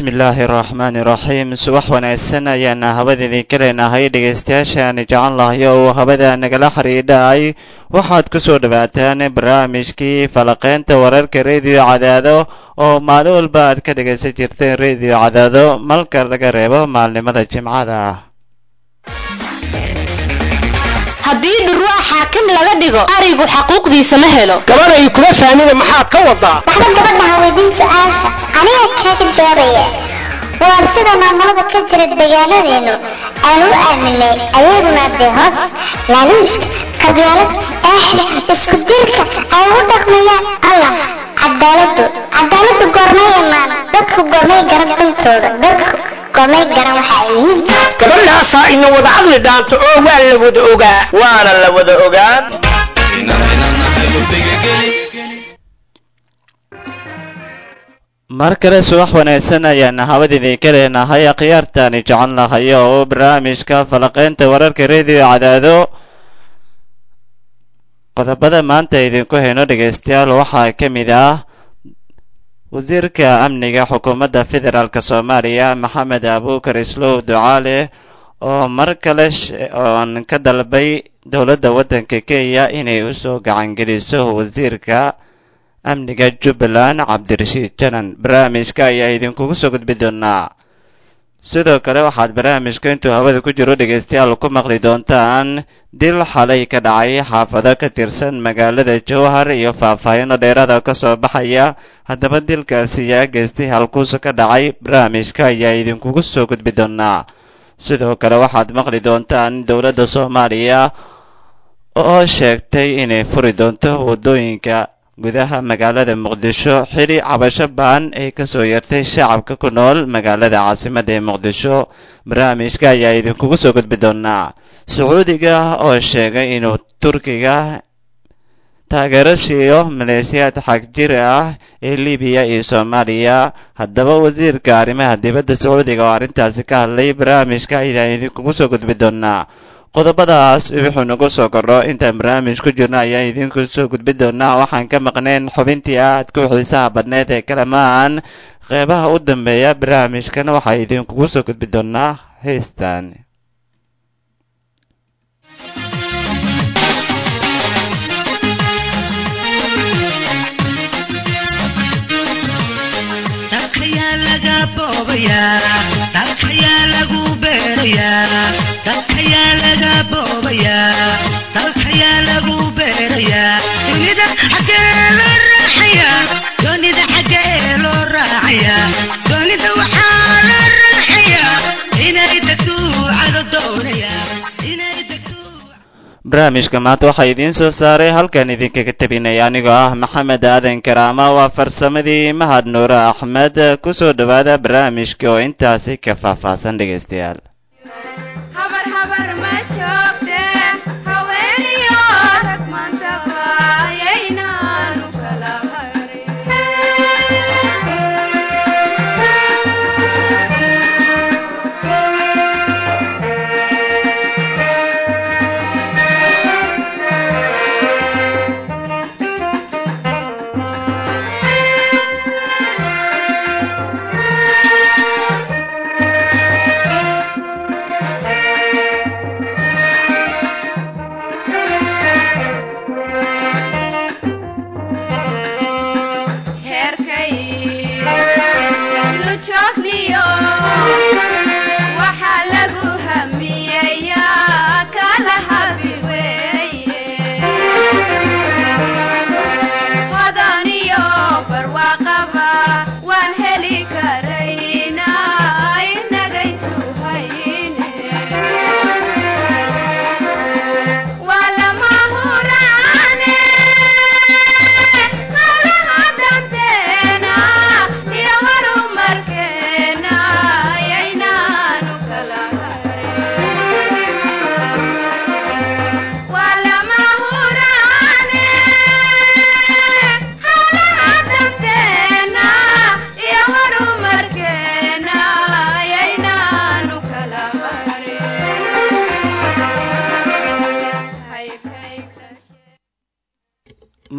bismillaahi araxmaani iraxiim subax wanaagsan ayaana habada idinka leenahay dhegaystayaashaani jecel lahay oo uu habada nagala xidhiidhay waxaad ku soo dhowaataan barnaamijkii falaqeynta wararka rediyo cadaado oo maalin walba aad ka dhegaysan jirteen rediyo cadaado malka laga reebo maalnimada jimcada haddii dhurwaa xaakim laga dhigo arigu xaquuqdiisa ma helo gabanay kuma fahmina maxaad ka wadaa waxba gabadhaha weydiin su-aasha aniga kaaga jawaabaya waa sida maamulada ka jira deegaanadeenu aan u aaminay ayaguna dee hoos laaluushka qabyaalad eexda isku dilka ay u dhaqmayaan allah cadaaladu cadaaladu goormay imaan dadku goormay garan dhintooda dadku goormay garan waxa ay yihiin gabadhaasaa ina wada hadli dhaanto oo waa la wada ogaa waana la wada ogaan mar kale subax wanaagsan ayaana habada idinka leenahay akhyaartaani jecel lahay oo barnaamijka falaqeynta wararka rediyo cadaado qodobada maanta idinku hayno dhegaystayaal waxaa ka mid ah wasiirka amniga xukuumadda federaalk soomaaliya maxamed abuukar islow ducaale oo mar kale oon ka dalbay dowladda waddanka kenya inay usoo gacangeliso wasiirka amniga jubbaland cabdirashiid janan barnaamijka ayaa idinkugu soo gudbi doonaa sidoo kale waxaad barnaamijka intuu hawada ku jiro dhegaystayaal ku maqli doontaan dil xalay ka dhacay xaafado ka tirsan magaalada jowhar iyo faahfaahino dheeraada ka soo baxaya haddaba dilkaasi yaa geystay halkuusa ka dhacay barnaamijka ayaa idinkugu soo gudbi doonaa sidoo kale waxaad maqli doontaan dowladda soomaaliya oo sheegtay inay furi doonto waddooyinka gudaha magaalada muqdisho xili cabasho baan ay kasoo yartay shacabka ku nool magaalada caasimadda ee muqdisho barnaamijka ayaa idinkugu soo gudbi doonaa sacuudiga oo sheegay inuu turkiga taageero siiyo maleesiyaad xagjir ah ee libiya iyo soomaaliya haddaba wasiirka arrimaha dibadda sacuudiga oo arrintaasi ka hadlay barnaamijka ayaa idinkugu soo gudbi doonaa qodobadaas wuxuu nagu soo kordho intaan barnaamij ku jirno ayaan idinku soo gudbi doonaa waxaan ka maqnayn xubintii aad ku xiisaha badneed ee kalamaan qeybaha u dambeeya barnaamijkana waxaa idinkugu soo gudbi doonaa heystan dalkayaa lagu beerayaa dalkayaa laga boobayaa dalkayaa lagu beerayaa dunida xaggee loo raacayaa doonida xaggee loo raacayaa doonida waxaa la raacayaa inay degtu cado doonayaa inay degtu barnaamijka maanta waxaa idiin soo saaray halkan idinkaga tabinaya anigoo ah maxamed aadan karaama waa farsamadii mahad nuure axmed ku soo dhowaada barnaamijka oo intaasi ka faahfaahsan dhegaystayaal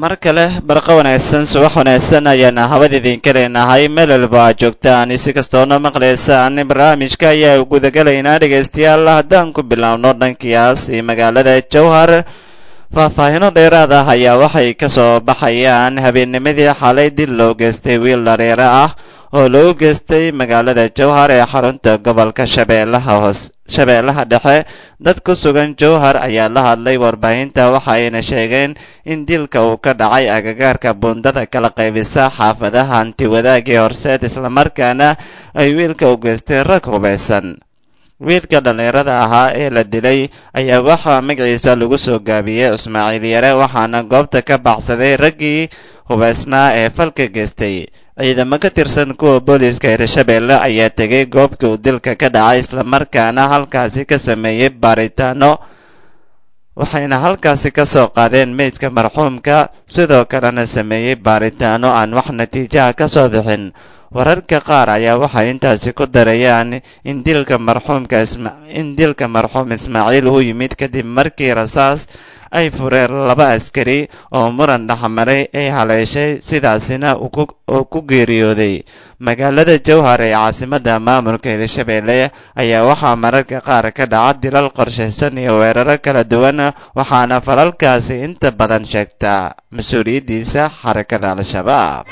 mar kale barqa wanaagsan subax wanaagsan ayaana hawada idinka leenahay meel walba aad joogtaan si kastoona maqlaysaan barnaamijka ayaa gudagalaynaa dhegaystayaal haddaan ku bilaabno dhankiyaas iyo magaalada jowhar faahfaahino dheeraad ah ayaa waxay ka soo baxayaan habeennimadii xalay dil loo geystay wiil dhareere ah oo lagu geystay magaalada jowhar ee xarunta gobolka shabeellaha hoos shabeellaha dhexe dad ku sugan jowhar ayaa la hadlay warbaahinta waxa ayna sheegeen in dilka uu ka dhacay agagaarka buundada kala qaybisa xaafadaha hantiwadaagii horseed islamarkaana ay wiilka u geystay rag hubaysan wiilka dhallinyarada ahaa ee la dilay ayaa waxaa magaciisa lagu soo gaabiyey ismaaciil yare waxaana goobta ka baxsaday raggii hubaysnaa ee falka geystay ciidamo ka tirsan kuwa booliiska hirshabeelle ayaa tegay goobta uu dilka ka dhacay islamarkaana halkaasi ka sameeyey baaritaano waxayna halkaasi ka soo qaadeen meydka marxuumka sidoo kalena sameeyey baaritaano aan wax natiijaha ka soo bixin wararka qaar ayaa waxay intaasi ku darayaan in dilka marxuumka in dilka marxuum ismaaciil uu yimid kadib markii rasaas ay fureen laba askari oo muran dhexmaray ay haleeshay sidaasina uu ku geeriyooday magaalada jowhar ee caasimadda maamulka hirshabeelle ayaa waxaa mararka qaar ka dhaca dilal qorshaysan iyo weeraro kala duwan waxaana falalkaasi inta badan sheegtaa mas-uuliyaddiisa xarakada al-shabaab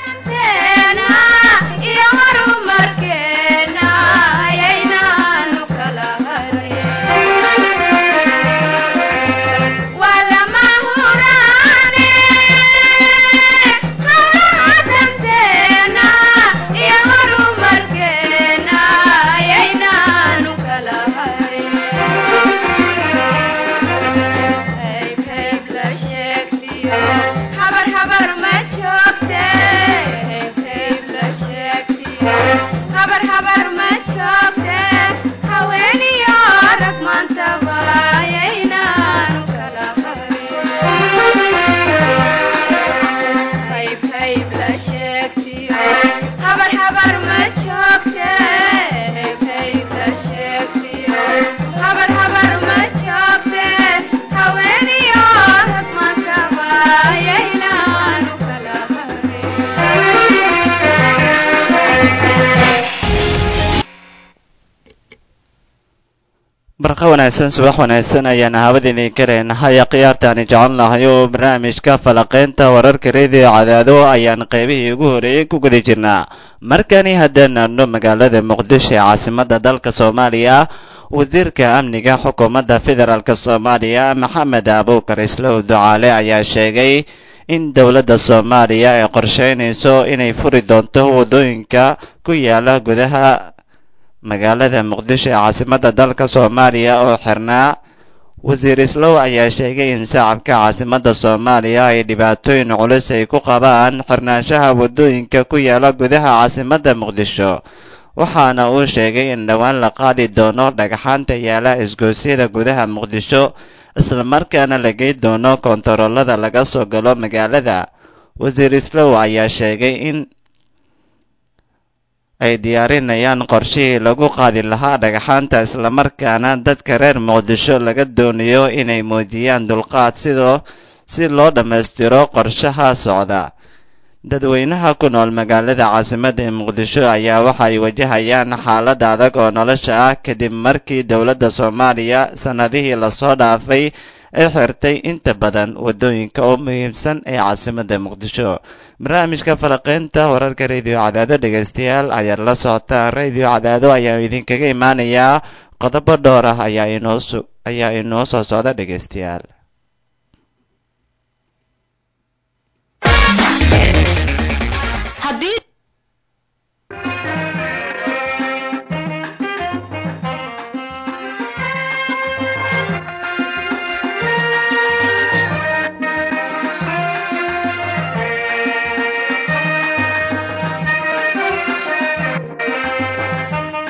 barqa wanaagsan subax wanaagsan ayaana hawada idinka leenahay khiyaartaani jecon lahay oo barnaamijka falaqaynta wararka reediyo cadaado ayaan qaybihii ugu horeeyey ku guda jirnaa markani haddaan aadno magaalada muqdisho ee caasimadda dalka soomaaliya wasiirka amniga xukuumadda federaalk soomaaliya maxamed abuukar islow ducaale ayaa sheegay in dowladda soomaaliya ay qorsheynayso inay furi doonto waddooyinka ku yaala gudaha magaalada muqdisho ee caasimadda dalka soomaaliya oo xirnaa wasiir islow ayaa sheegay in shacabka caasimadda soomaaliya ay dhibaatooyin culus ay ku qabaan xirnaanshaha waddooyinka ku yaala gudaha caasimadda muqdisho waxaana uu sheegay in dhowaan la qaadi doono dhagxaanta yaala isgoosyada gudaha muqdisho islamarkaana la gey doono koontaroolada laga soo galo magaalada wasiir islow ayaa sheegay in ay diyaarinayaan qorshihii lagu qaadi lahaa dhagxaanta islamarkaana dadka reer muqdisho laga doonayo inay muujiyaan dulqaad sidoo si loo dhammaystiro qorshaha socda dadweynaha ku nool magaalada caasimadda ee muqdisho ayaa waxay wajahayaan xaalad adag oo nolosha ah kadib markii dowladda soomaaliya sannadihii lasoo dhaafay ay xirtay inta badan waddooyinka oo muhiimsan ee caasimadda muqdisho barnaamijka falaqaynta wararka radio cadaado dhegaystayaal ayaad la socotaan radio cadaado ayaa idinkaga imaanayaa qodobo dhowr ah ayaa inoo ayaa inoo soo socda dhegaystayaal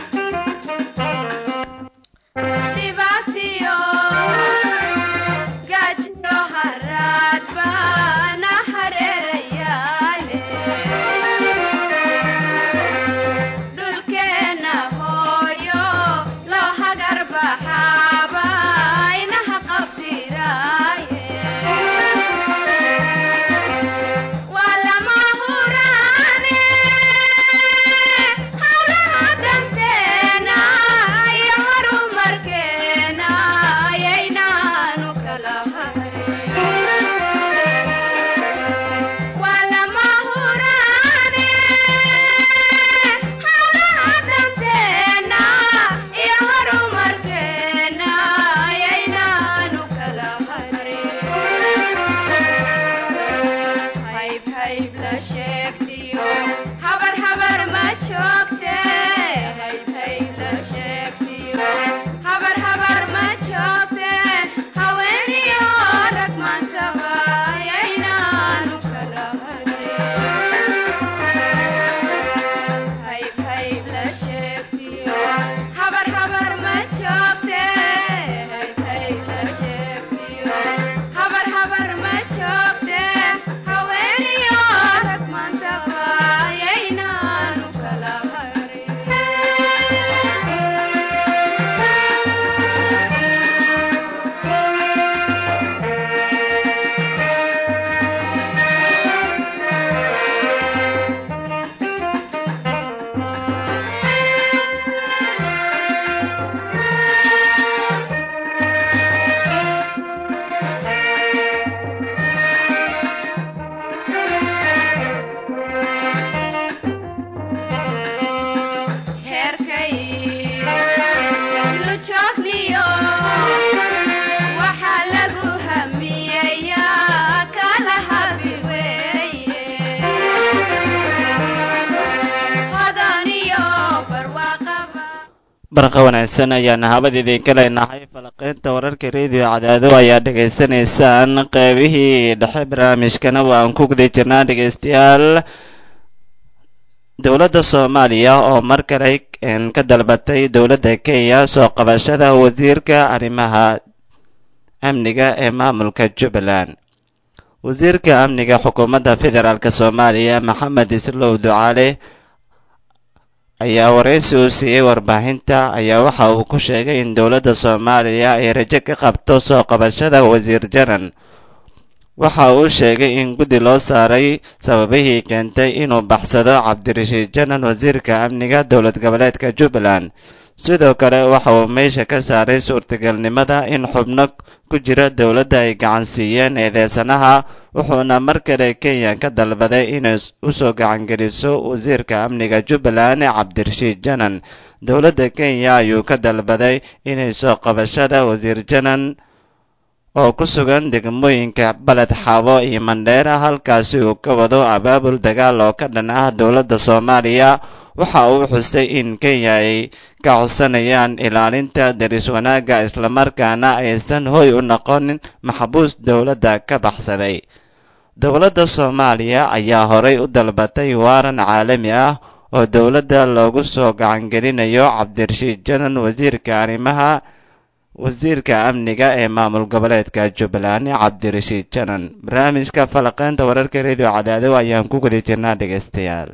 Divatio barqa wanaagsan ayaana habad idinka leenahay falaqeynta wararka rediyo cadaado ayaa dhegaysanaysaan qeybihii dhexe barnaamijkana waan ku guda jirnaa dhegaystayaal dowladda soomaaliya oo mar kale ka dalbatay dowladda kenya soo qabashada wasiirka arrimaha amniga ee maamulka jubbaland wasiirka amniga xukuumadda federaalk soomaaliya maxamed islow ducaale ayaa waraysi uu siiyey warbaahinta ayaa waxa uu ku sheegay in dowladda soomaaliya ay rajo ka qabto soo qabashada wasiir janan waxa uu sheegay in guddi loo saaray sababihii keentay inuu baxsado cabdirashiid janan wasiirka amniga dowlad goboleedka jubbaland sidoo kale waxa uu meesha ka saaray suurtagalnimada in xubno ku jira dowladda ay gacan siiyeen eedeysanaha wuxuuna mar kale kenya ka dalbaday inay usoo gacangeliso wasiirka amniga jubbaland cabdirashiid janan dowladda kenya ayuu ka dalbaday inay soo qabashada wasiir janan oo ku sugan degmooyinka baled xaabo iyo mandheera halkaasi uu ka wado abaabul dagaal oo ka dhan ah dowladda soomaaliya waxa uu xusay in kenya ay ka codsanayaan ilaalinta daris wanaagga islamarkaana aysan hoy u noqonin maxbuus dowladda ka baxsaday dowladda soomaaliya ayaa horay u dalbatay waaran caalami ah oo dowladda loogu soo gacangelinayo cabdirashiid janan wasiirka arrimaha wasiirka amniga ee maamul goboleedka jubbaland cabdirashiid janan barnaamijka falaqeynta wararka redio cadaado ayaan ku guda jirnaa dhegaystayaal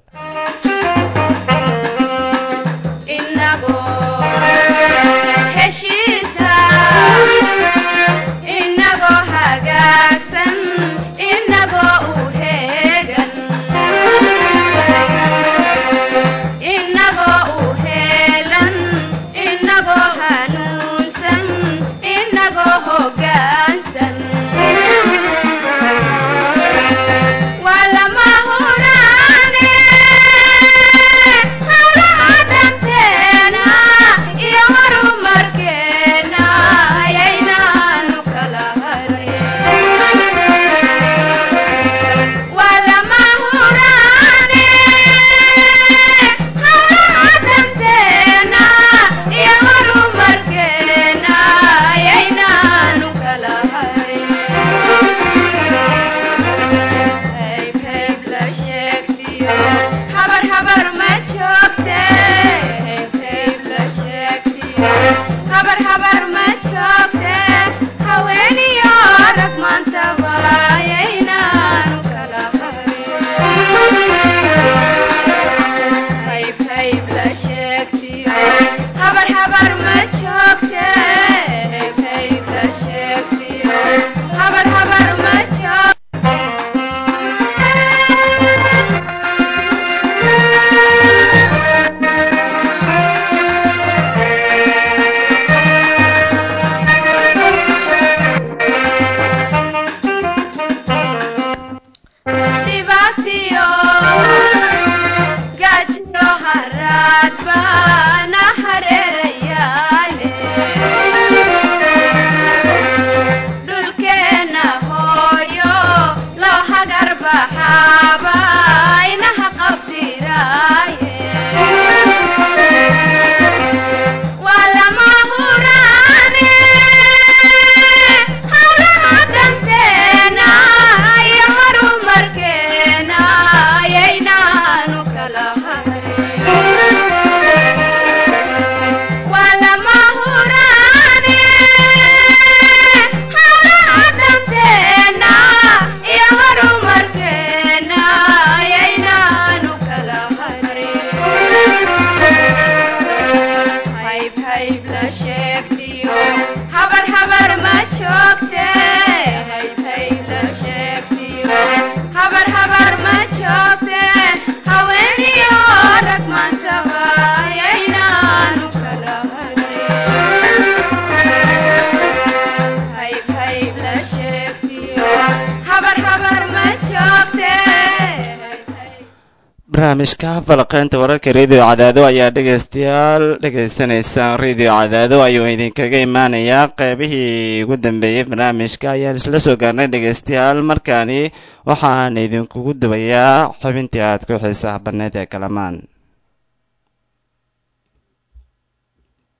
barnaamijka falaqeynta wararka redio cadaado ayaa dhegaystayaal dhegaysanaysaan redio cadaado ayuu idinkaga imaanayaa qeybihii ugu dambeeyey barnaamijka ayaan isla soo gaarnay dhegaystayaal markaani waxaan idinkugu dubayaa xubintii aad ku xiisaha banneyd ee kalamaan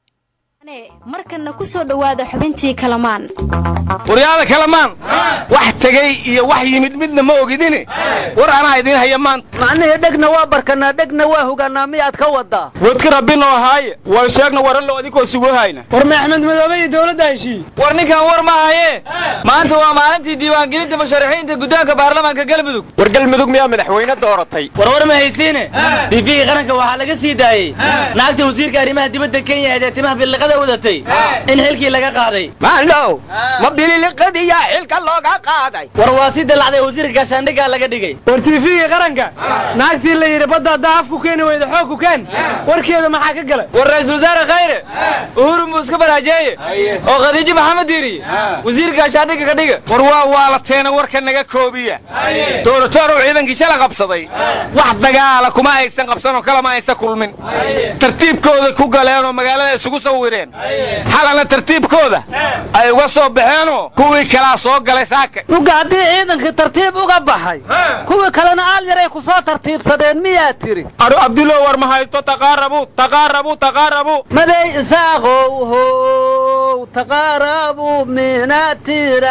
markanna ku soo dhowaada xubintii kalamaan waryaada kalamaan wax tegey iyo wax yimid midna ma ogidini war anaa idiin haya maanta macnihii dhegna waa barkanaa dhegna waa hogaanaa miyaad ka wadaa wadka rabbinoo ahaaye war sheegna warallo adinkoo sugu hayna war ma axmed madoobe iyo dowladda heshiiye war ninkan war ma haye maanta waa maalintii diiwaangelinta musharaxiinta guddoonka baarlamaanka galmudug war galmudug miyaa madaxweyne dooratay war war ma haysiine tiifigii qaranka waxaa laga sii daayey naagta wasiirka arrimaha dibadda kenya ee timaha biliqada wadatay in xilkii laga qaaday maandhow ma bililiqadiyaa xilka looga qaaday war waa si dalacday wasiirka gaashaandhiggaa laga dhigay war tiifigii qaranka naagtii la yidhi badda haddaa afku keeni weyda xoog ku keen warkeeda maxaa ka galay war ra-isul wasaare khayre uhuru muu iska baraajeeye oo khadiijo maxamed diiriye wasiirka gaashaandhigga ka dhiga war waa waalateena warka naga koobiya dooratoorow ciidankii shala qabsaday wax dagaala kuma aysan qabsanoo kalama aysan kulmin tartiibkooda ku galeenoo magaalada isugu sawireen xalana tartiibkooda ay uga soo baxeenoo kuwii kalaa soo galay saaka uga haddii ciidankii tartiib uga baxay kuwii kalena aal yaray ku soo tartiibsadeen miyaa tiri adu abdulo war ma haysto taqaarabu taqaarabu taqaarabu maday isaaqow how taqaarabu minatira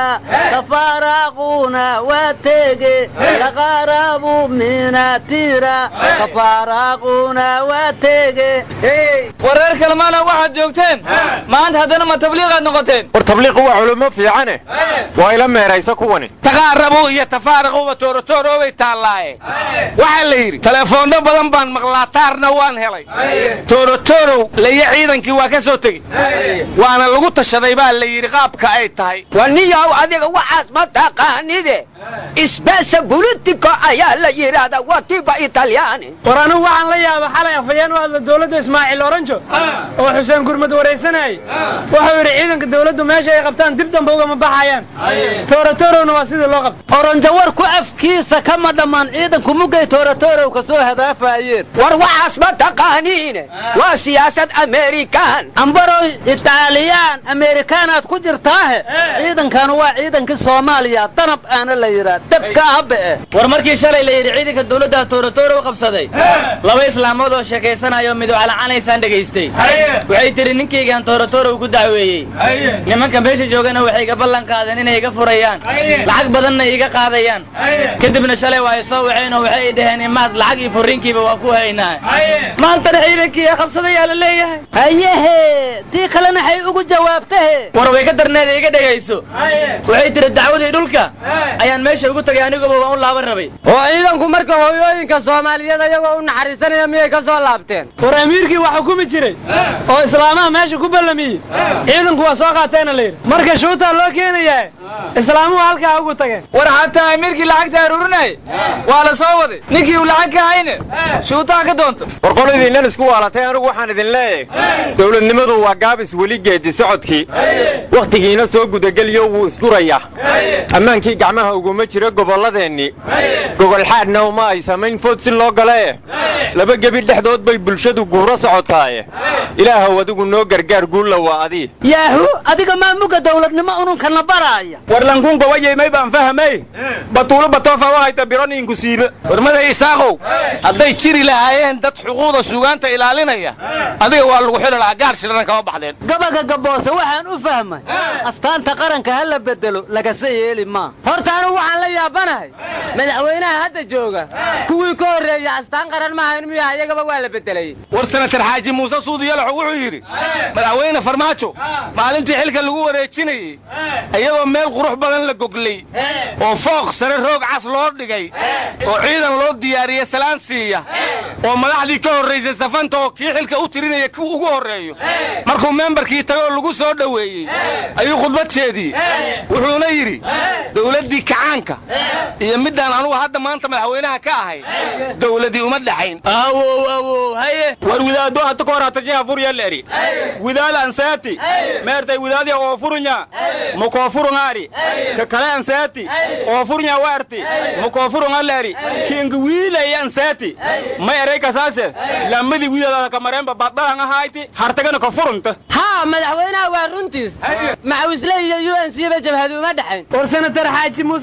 tafaaraaquna waa tege taqaarabu minatira tafaaraaquna waa tege wareer kalmaana waxaad joogteen maanta haddana ma tabliiqaad noqoteen war tabliiqu waa culummo fiicane waa ila meeraysa kuwani taqaarabu iyo tafaaraquba tooratooroobay taallaaye waxaa la yidhi telefoonno badan baan maqlaa taarna waan helay tooratoorow laya ciidankii waa ka soo tegey waana lagu tashaday baa la yidhi qaabka ay tahay waniyow adiga waxaas ma taqaanide isbesa politico ayaa la yidhaahdaa watiba italyaani war anigu waxaan la yaaba xalay afhayeen u hadla dowladda ismaaciil oranjo oo xuseen gurmad waraysanayay wuxuu yidhi ciidanka dowladdu meesha ay qabtaan dib dambe ugama baxayaan tooratorowna waa sidii loo qabta oranjo warku afkiisa kama dhammaan ciidanku muggay tooratorow ka soo hadaafayeen war waxaas ma taqaaniine waa siyaasad amerikan ambarow itaaliyaan amerikaanaad ku jirtaahe ciidankanu waa ciidankii soomaaliya danab aana la yidhaa dabka habbe war markii shalay la yidhi ciidanka dowladda tooratoorow qabsaday laba islaamood oo sheekaysanayo midu calacanaysaan dhegaystay waxay tidhi ninkaygaan tooratoorow ku dacweeyey nimanka meesha joogana waxay iga ballan qaadeen inay iga furayaan lacag badanna iga qaadayaan kadibna shalay waa ay soo waceen oo waxay dhaheen imaad lacag iyo furriinkiiba waa ku haynaa maantana ciidankii qabsadayaa la leeyahay hayehe tii kalena hay ugu jawaabtahe war way ka darneeda iga dhegayso waxay tidhi dacwadii dhulka ayaan meesha ugu tagay aniguba waan u laaban rabay oo ciidanku marka hooyooyinka soomaaliyeed ayagoo u naxariisanaya miyay ka soo laabteen war amiirkii wax xukumi jiray oo islaamaha meesha ku ballamiyey ciidanku waa soo qaateena la yidhi marka shuutaa loo keenayaa islaamuhu halkaa ugu tageen war xataa amiirkii lacagta aruurinayay waa la soo waday ninkii uu lacag ka hayne shuutaha ka doonto war qoladiinnan isku waalatay anigu waxaan idin leeyahay dowladnimadu waa gaabis weli geedi socodkii wakhtigiina soo gudageliyo wuu isgurayaa ammaankii gacmaha uguma jiro gobolladeennii gogolxaadna uma ay samayn food si loo galee laba gebi dhexdood bay bulshadu guuro socotaaye ilaahow adigu noo gargaar guulla waa adii yaahu adiga maa muga dowladnimo ununkana baraaya war lankun gawayaymay baan fahamay batuulo batoofa u hayta bironiinku siibe warmada isaaqow hadday jiri lahaayeen dad xuquuqda suugaanta ilaalinaya adiga waa lagu xili lahaa gaar shirana kama baxdeen gabaga gaboose waxaan u fahmay astaanta qaranka ha la bedelo lagase yeeli maa horta anigu waxaan la yaabanahay madaxweynaha hadda jooga kuwii ka horreeya astaan qaran maahayn miya ayagaba waa la bedelay war senatar xaaji muuse suudiyalaxo wuxuu yidhi madaxweyne farmaajo maalintii xilka lagu wareejinayey iyadoo meel qurux badan la goglay oo fooq sare roog cas loo dhigay oo ciidan loo diyaariyey salaan siiya oo madaxdii ka horraysay safanta oo kii xilka u tirinaya kii ugu horreeyo markuu membarkii tagaoo lagu soo dhoweeyey ayuu khudbad jeediyey wuxuuna yidhi dowladdii kacaanka iyo middaan anugu hadda maanta madaxweynaha ka ahay dowladii uma dhaxayn awow awow haye war widaado hata ka hor hatajiha furyaleeri widaad ansaati meertay widaadya oo furunya mukoofurungaari ka kale ansaati oo furunya waarti mukoofurungaleeri kinga wiilay ansaati ma eray kasaase lamadi widaadada kamareenba baddalan ahayti hartagana ka furunta haa madaxweynaha waa runtiis macawisle iyo u n c ba jabhadu uma dhexayn war senatar xaaji muuse suudi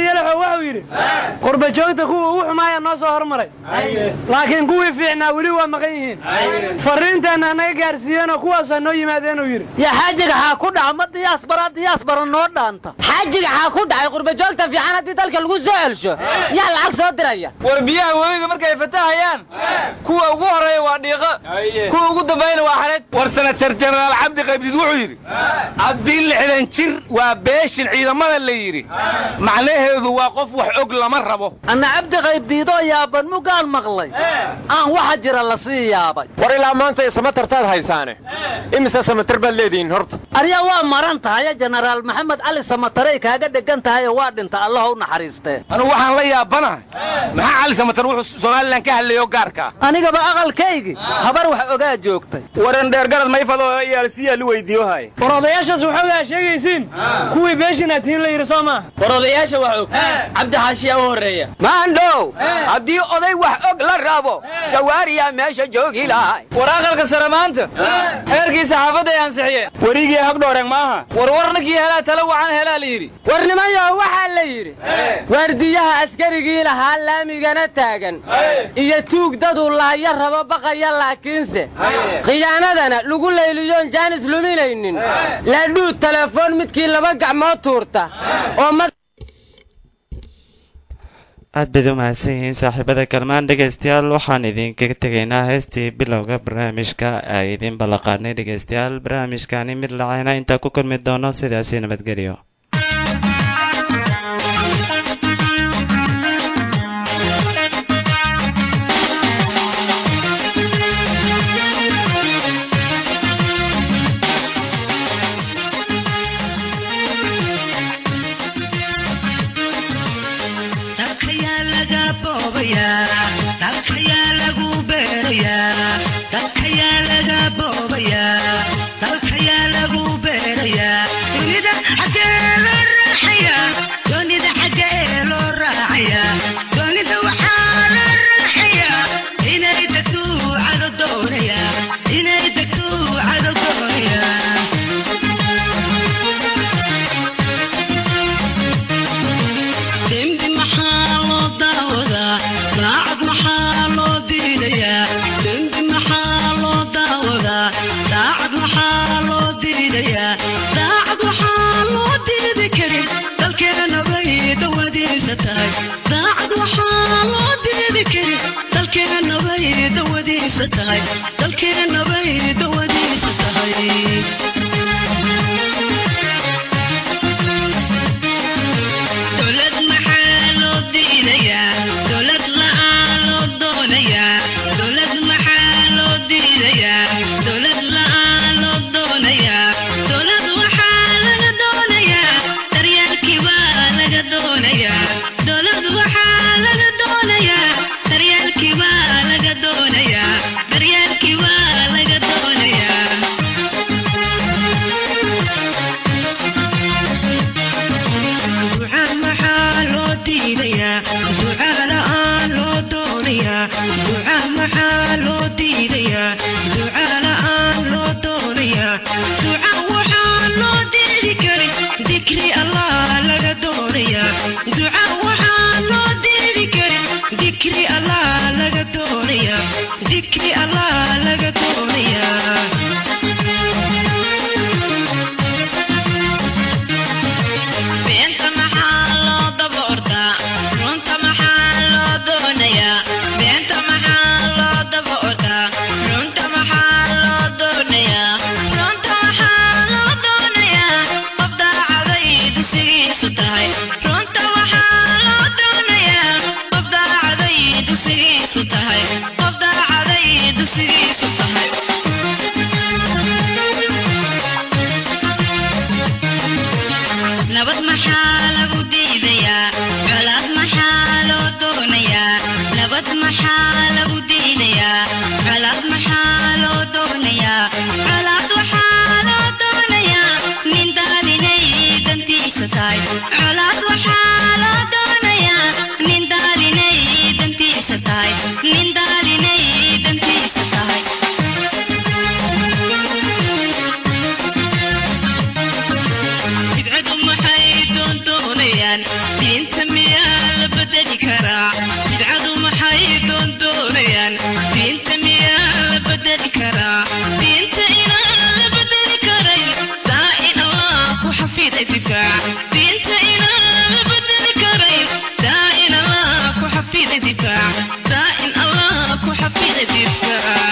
yalaxo wuxuu yidhi qurbajoogta kuwa ugu xumaaya noo soo hormaray laakiin kuwii fiicnaa weli waa maqan yihiin fariinteenna naga gaarsiiyeenoo kuwaasoo noo yimaadeenuu yidhi yaa xaajiga xaa ku dhaca ma diyaas bara diyaas bara noo dhaanta xaajiga xaa ku dhacay qurbajoogta fiican haddii dalka lagu soo celsho yaa lacag soo diraya war biyaha webiga markay fatahayaan kuwa ugu horeeya waa dhiiqo kuwa ugu dambayna waa xareed war senatar jenaraal cabdi qaybdid wuxuu yidhi haddii lixdan jir waa beeshin ciidamada la yidhi macnaheedu waa qof wax og lama rabo anna cabdi qaybdiidoo yaaban mugaan maqlay aan waxa jira la sii yaabay war ilaa maanta samatartaad haysaane imise samatar baad leedihiin horta arya waa maran tahaye jenaraal maxamed cali samatarey kaaga dhegan tahayoo waa dhinta allah u naxariistee anugu waxaan la yaabanahay maxaa cali samatar wuxuu somalilan ka hadlayo gaarka anigaba aqalkaygii habar wax ogaa joogtay waran dheergarad mayfado iyaalsiyaa lu weydiiyohay war odayaashaas waxoogaa sheegaysiin kuwii beeshinaad tihiin la yidhi soo maaha war odayaasha wax og cabdi xaashiyaa u horreeya maandhow haddii oday wax og la rabo jawaariyaa meesha joogi lahay war aqalka sare maanta xeerkii saxaafadda ay ansixiyeen werigii hagdhooreen maaha war warninkii helaa tala wacan helaa la yidhi war nimanyaho waxaa la yidhi waardiyaha askarigii lahaa laamigana taagan iyo tuug daduu laaya rabo baqaya laakiinse khiyaanadana lagu layliyoon jaanis luminaynin laadhuu telefoon midkii laba gacmood tuurta oo aad bayd u mahadsan yihiin saaxiibada kalmaan dhegaystayaal waxaan idinkaga tegaynaa heestii bilowga barnaamijka ay idiin ballaqaadnay dhegaystayaal barnaamijkani mid lacayna intaa ku kulmi doono sidaasi nabadgelyo dalkayaa laga boobayaa dalkayaa lagu beerayaa dalkayaa laga boobayaa dalkayaa lagu beerayaa dunida xaggee loo raaxayaa doonida xaggee loo raacayaa doonida waxaa loo raaxayaa inay degto cado doonayaa inay degto cado doonayaa dembi maxaa loo daawadaa daacad maxaa loo diidayaa dembi maxaa loo daawadaa daacad maxaa loo diidayaa daacad waxaa loo diidi karin dalkeena bay dawadiisa tahay daacad waxaa loo diidi karin dalkeena bay dawadiisa tahay dalkeena bay dawadiisa tahay dowlad maxaa loo diidayaa dowlad la'aan loo doonayaa dowlad maxaa loo diidayaa dowlad la'aan loo doonayaa dowlad waxaa laga doonayaa daryeelkii baa laga doonayaa dowlad waxaa laga doonayaa daryeelkii baa laga doonayaa daryeelkii baa laga doonayaa ducaan maxaa loo diidayaa ducaa la'aan loo doonayaa ducaan maxaa loo diidayaa ducaa la'aan loo doonayaa duca waxaa loo diidi karin dikri allah laga doonayaa duca waxaa loo diidi karin dikri allah laga doonayaa dikri allah laga doonayaa beenta maxaa loo daba ordaa runta maxaa loo doonayaa beenta maxaa loo daba ordaa runta maxaa loo doonayaa runta maxaa loo doonayaa qof daacaday dugsigiisu tahay runta waxaa loo doonayaa qof daacaday dugsigiisu tahay qof daacaday dugsigiisu tahay nabad maxaa lagu diidayaa colaad maxaa loo doonayaa nabad maxaa lagu diidayaa colaad maxaa loo doonayaa colaad waxaa loo doonayaa nin daalinay dantiisa tahay colaad waxaa loo doonayaa nin daalinay dantiisa tahay nin daalinay dantiisa tahay bidcadu maxay doondoonayaan diinta miya ifka